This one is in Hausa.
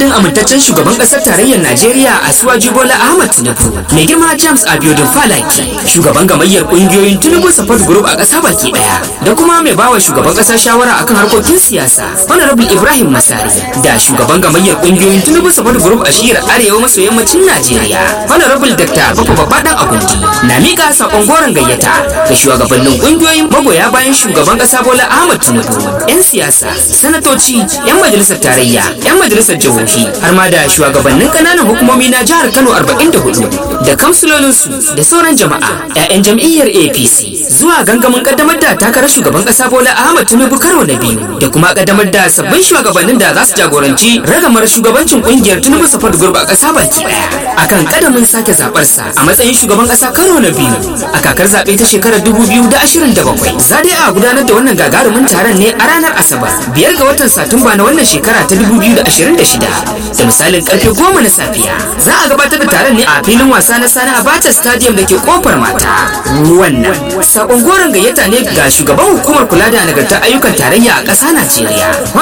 madadin amintaccen shugaban ƙasar tarayyar Najeriya Asuwaju Bola Ahmad Tinubu mai girma James Abiodun Falaki shugaban gamayyar ƙungiyoyin Tinubu Support Group a ƙasa baki ɗaya da kuma mai bawa shugaban ƙasa shawara akan harkokin siyasa Honorable Ibrahim Masari da shugaban gamayyar ƙungiyoyin Tinubu Support Group a shiyar arewa maso yammacin Najeriya Honorable Dr. Baffa Babbaɗan Agundi na miƙa saƙon goron gayyata ga shugabannin ƙungiyoyin magoya bayan shugaban ƙasa Bola Ahmad Tinubu 'yan siyasa sanatoci 'yan majalisar tarayya 'yan majalisar jihohi har ma da shugabannin ƙananan hukumomi na jihar Kano 44 da kamsulolinsu da sauran jama'a 'ya'yan jam'iyyar APC zuwa gangamin kaddamar da takarar shugaban ƙasa Bola Ahmad Tinubu karo na biyu da kuma kaddamar da sabbin shugabannin da za su jagoranci ragamar shugabancin ƙungiyar Tinubu Support Group a ƙasa baki ɗaya akan kadamin sake zaɓarsa a matsayin shugaban ƙasa karo na biyu a kakar zaɓe ta shekarar 2027 za dai a gudanar da wannan gagarumin taron ne a ranar Asabar biyar ga watan Satumba na wannan shekara ta 2026 da misalin karfe goma na safiya za a gabatar da taron ne a filin wasa na Sani Abacha Stadium da ke kofar mata wannan sakon goron gayyata ne ga shugaban hukumar kula da nagartar ayyukan tarayya a ƙasa Najeriya